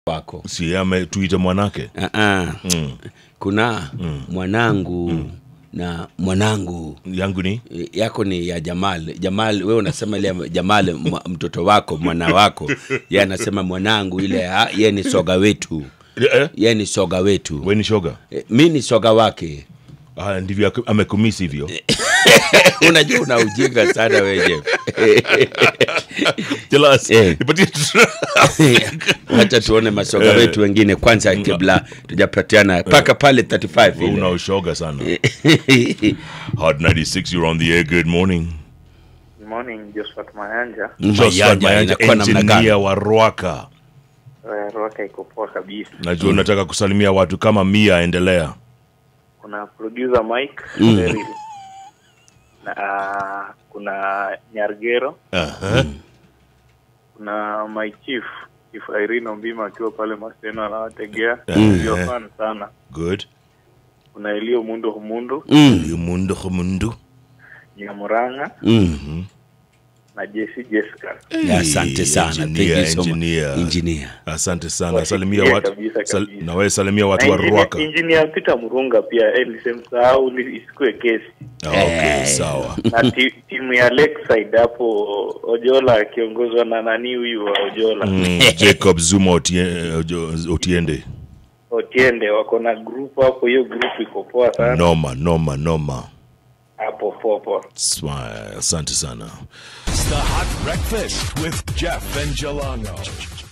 wako si ametuita mwanake uh-uh. kuna mwanangu na mwanangu yangu ni E, yako ni ya Jamal. Jamal, wewe unasema ile ya Jamal mwa- mtoto wako mwana wako, yeye anasema mwanangu ile, ah, yeye ni soga wetu, eh? yeye ni soga wetu. we ni shoga E, mi ni soga wake. ah, ndivyo aku- amekumisi hivyo Unajua una ujinga sana wewe. Jealous. Eh. Nipatie Wacha tuone masoga wetu wengine kwanza, kabla tujapatiana mpaka pale 35 una ile. ushoga sana hot 96 you're on the air good morning Good morning, Josephat Mayanja. Joshua Mayanja Mayanja, inakuwa namna gani? engineer wa Rwaka Eh, Rwaka iko poa kabisa. najua unataka kusalimia watu kama mia endelea Kuna producer Mike Beryl. na kuna Nyargero, Aha. kuna my chief Chief Irene Ombima akiwa pale Maseno anawategea Eh. ndio fan sana. good Kuna Elio Mundo Humundu, yumundu humundu Nyamuranga Mm. na Jesse Jessica. Ya, Asante sana. Thank engineer, you so much. engineer. Engineer. asante sana Wasikie salimia watu kabisa, sal, kabisa. na wewe salimia watu Na wa engineer- Rwaka Engineer Peter Murunga pia eh, nisemsahau ni- isikue kesi. Ah, okay sawa na ti, timu ya Lakeside hapo Ojola akiongozwa na nani huyu wa Ojola Mm, Jacob Zuma Otie- Ojo- Otiende Otiende wako na group hapo, hiyo group iko poa sana noma noma noma hapo poa poa. Swa- asante sana It's the Hot Breakfast with Jeff and Jelano.